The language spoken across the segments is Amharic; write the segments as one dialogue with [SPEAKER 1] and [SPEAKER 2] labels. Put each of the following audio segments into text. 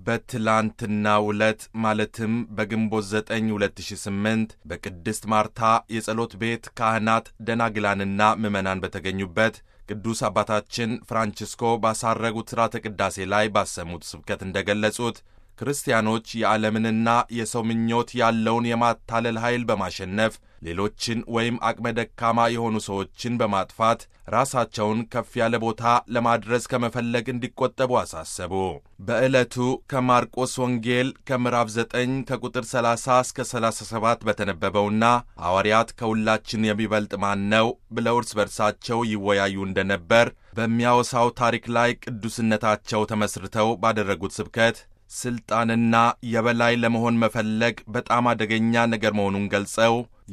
[SPEAKER 1] በትላንትናው ዕለት ማለትም በግንቦት 9 2008 በቅድስት ማርታ የጸሎት ቤት ካህናት ደናግላንና ምዕመናን በተገኙበት ቅዱስ አባታችን ፍራንቺስኮ ባሳረጉት ሥርዓተ ቅዳሴ ላይ ባሰሙት ስብከት እንደገለጹት ክርስቲያኖች የዓለምንና የሰው ምኞት ያለውን የማታለል ኃይል በማሸነፍ ሌሎችን ወይም አቅመ ደካማ የሆኑ ሰዎችን በማጥፋት ራሳቸውን ከፍ ያለ ቦታ ለማድረስ ከመፈለግ እንዲቆጠቡ አሳሰቡ። በዕለቱ ከማርቆስ ወንጌል ከምዕራፍ 9 ከቁጥር 30 እስከ 37 በተነበበውና ሐዋርያት ከሁላችን የሚበልጥ ማን ነው ብለው እርስ በርሳቸው ይወያዩ እንደነበር በሚያወሳው ታሪክ ላይ ቅዱስነታቸው ተመስርተው ባደረጉት ስብከት ስልጣንና የበላይ ለመሆን መፈለግ በጣም አደገኛ ነገር መሆኑን ገልጸው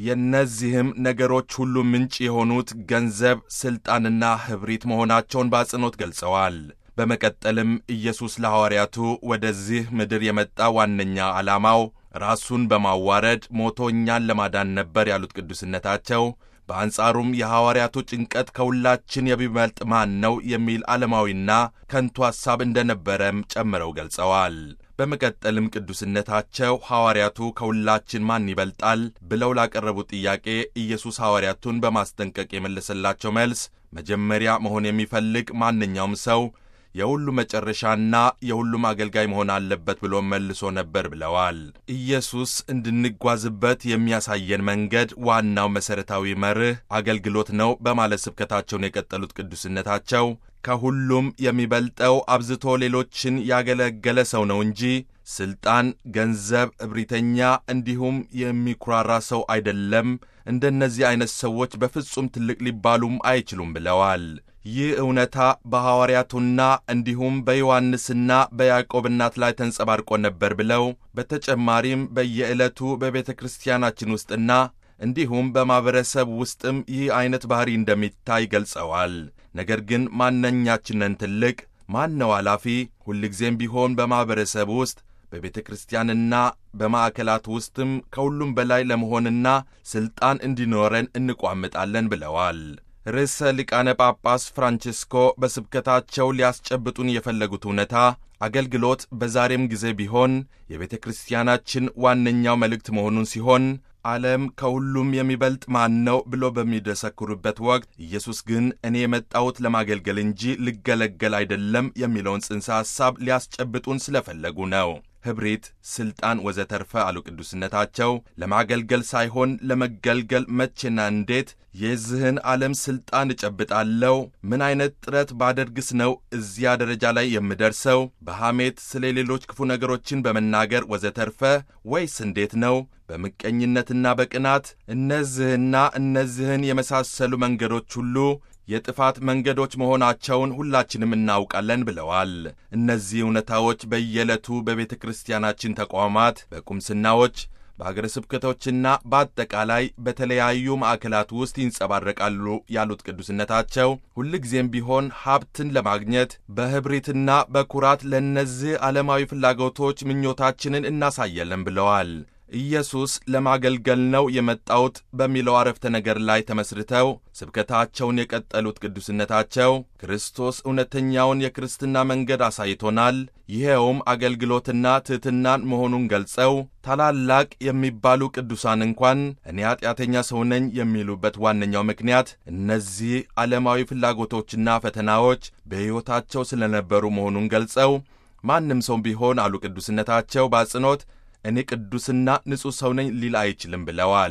[SPEAKER 1] የእነዚህም ነገሮች ሁሉ ምንጭ የሆኑት ገንዘብ፣ ስልጣንና ኅብሪት መሆናቸውን በአጽንኦት ገልጸዋል። በመቀጠልም ኢየሱስ ለሐዋርያቱ ወደዚህ ምድር የመጣ ዋነኛ ዓላማው ራሱን በማዋረድ ሞቶ እኛን ለማዳን ነበር ያሉት ቅዱስነታቸው በአንጻሩም የሐዋርያቱ ጭንቀት ከሁላችን የሚበልጥ ማን ነው የሚል ዓለማዊና ከንቱ ሐሳብ እንደነበረም ጨምረው ገልጸዋል። በመቀጠልም ቅዱስነታቸው ሐዋርያቱ ከሁላችን ማን ይበልጣል ብለው ላቀረቡት ጥያቄ ኢየሱስ ሐዋርያቱን በማስጠንቀቅ የመለሰላቸው መልስ መጀመሪያ መሆን የሚፈልግ ማንኛውም ሰው የሁሉ መጨረሻና የሁሉም አገልጋይ መሆን አለበት ብሎ መልሶ ነበር ብለዋል። ኢየሱስ እንድንጓዝበት የሚያሳየን መንገድ ዋናው መሠረታዊ መርህ አገልግሎት ነው በማለት ስብከታቸውን የቀጠሉት ቅዱስነታቸው ከሁሉም የሚበልጠው አብዝቶ ሌሎችን ያገለገለ ሰው ነው እንጂ ስልጣን፣ ገንዘብ፣ እብሪተኛ እንዲሁም የሚኩራራ ሰው አይደለም። እንደነዚህ አይነት ሰዎች በፍጹም ትልቅ ሊባሉም አይችሉም ብለዋል። ይህ እውነታ በሐዋርያቱና እንዲሁም በዮሐንስና በያዕቆብ እናት ላይ ተንጸባርቆ ነበር ብለው በተጨማሪም በየዕለቱ በቤተ ክርስቲያናችን ውስጥና እንዲሁም በማኅበረሰብ ውስጥም ይህ ዐይነት ባሕሪ እንደሚታይ ገልጸዋል። ነገር ግን ማንኛችንን ትልቅ ማን ነው ኃላፊ? ሁልጊዜም ቢሆን በማኅበረሰብ ውስጥ በቤተ ክርስቲያንና በማዕከላት ውስጥም ከሁሉም በላይ ለመሆንና ሥልጣን እንዲኖረን እንቋምጣለን ብለዋል። ርዕሰ ሊቃነ ጳጳስ ፍራንቺስኮ በስብከታቸው ሊያስጨብጡን የፈለጉት እውነታ አገልግሎት በዛሬም ጊዜ ቢሆን የቤተ ክርስቲያናችን ዋነኛው መልእክት መሆኑን ሲሆን ዓለም ከሁሉም የሚበልጥ ማን ነው ብሎ በሚደሰክሩበት ወቅት ኢየሱስ ግን እኔ የመጣሁት ለማገልገል እንጂ ልገለገል አይደለም የሚለውን ጽንሰ ሐሳብ ሊያስጨብጡን ስለፈለጉ ነው። ኅብሪት፣ ሥልጣን ወዘተርፈ አሉ ቅዱስነታቸው ለማገልገል ሳይሆን ለመገልገል መቼና እንዴት የዚህን ዓለም ሥልጣን እጨብጣለሁ? ምን ዐይነት ጥረት ባደርግስ ነው እዚያ ደረጃ ላይ የምደርሰው? በሐሜት ስለ ሌሎች ክፉ ነገሮችን በመናገር ወዘተርፈ ወይስ እንዴት ነው? በምቀኝነትና በቅናት እነዚህና እነዚህን የመሳሰሉ መንገዶች ሁሉ የጥፋት መንገዶች መሆናቸውን ሁላችንም እናውቃለን ብለዋል። እነዚህ እውነታዎች በየዕለቱ በቤተ ክርስቲያናችን ተቋማት፣ በቁምስናዎች፣ በአገረ ስብከቶችና በአጠቃላይ በተለያዩ ማዕከላት ውስጥ ይንጸባረቃሉ ያሉት ቅዱስነታቸው ሁልጊዜም ቢሆን ሀብትን ለማግኘት በኅብሪትና በኩራት ለእነዚህ ዓለማዊ ፍላጎቶች ምኞታችንን እናሳያለን ብለዋል። ኢየሱስ ለማገልገል ነው የመጣሁት በሚለው አረፍተ ነገር ላይ ተመስርተው ስብከታቸውን የቀጠሉት ቅዱስነታቸው ክርስቶስ እውነተኛውን የክርስትና መንገድ አሳይቶናል፣ ይኸውም አገልግሎትና ትሕትናን መሆኑን ገልጸው ታላላቅ የሚባሉ ቅዱሳን እንኳን እኔ ኀጢአተኛ ሰው ነኝ የሚሉበት ዋነኛው ምክንያት እነዚህ ዓለማዊ ፍላጎቶችና ፈተናዎች በሕይወታቸው ስለነበሩ መሆኑን ገልጸው ማንም ሰው ቢሆን አሉ ቅዱስነታቸው በአጽንኦት እኔ ቅዱስና ንጹሕ ሰው ነኝ ሊል አይችልም ብለዋል።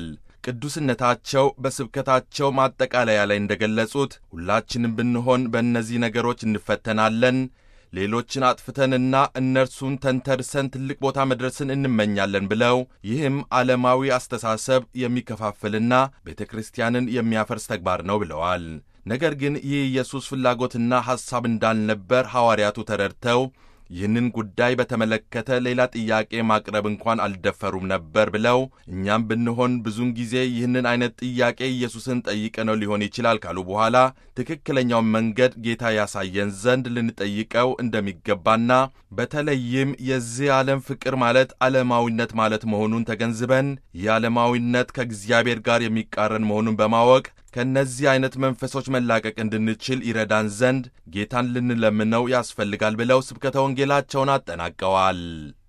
[SPEAKER 1] ቅዱስነታቸው በስብከታቸው ማጠቃለያ ላይ እንደገለጹት ሁላችንም ብንሆን በእነዚህ ነገሮች እንፈተናለን። ሌሎችን አጥፍተንና እነርሱን ተንተርሰን ትልቅ ቦታ መድረስን እንመኛለን ብለው ይህም ዓለማዊ አስተሳሰብ የሚከፋፍልና ቤተ ክርስቲያንን የሚያፈርስ ተግባር ነው ብለዋል። ነገር ግን ይህ ኢየሱስ ፍላጎትና ሐሳብ እንዳልነበር ሐዋርያቱ ተረድተው ይህንን ጉዳይ በተመለከተ ሌላ ጥያቄ ማቅረብ እንኳን አልደፈሩም ነበር ብለው እኛም ብንሆን ብዙውን ጊዜ ይህንን አይነት ጥያቄ ኢየሱስን ጠይቀነው ሊሆን ይችላል ካሉ በኋላ ትክክለኛውን መንገድ ጌታ ያሳየን ዘንድ ልንጠይቀው እንደሚገባና በተለይም የዚህ ዓለም ፍቅር ማለት ዓለማዊነት ማለት መሆኑን ተገንዝበን ይህ ዓለማዊነት ከእግዚአብሔር ጋር የሚቃረን መሆኑን በማወቅ ከእነዚህ አይነት መንፈሶች መላቀቅ እንድንችል ይረዳን ዘንድ ጌታን ልንለምነው ያስፈልጋል ብለው ስብከተ ወንጌላቸውን አጠናቀዋል።